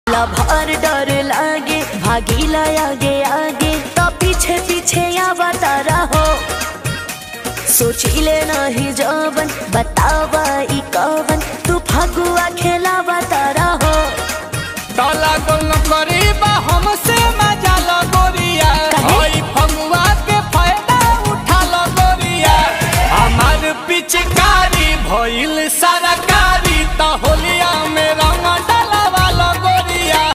Lover डर लागे भागीला आगे आगे तो पीछे पीछे आवता रहो सोचिले नहीं जवन बतावा ई कवन तू फगुआ खेलावता रहो काला गोल करीबा हमसे मजा लगोरिया काहे? ओई फगुआ के फायदा उठा लगोरिया हमार पिचकारी भइल सारा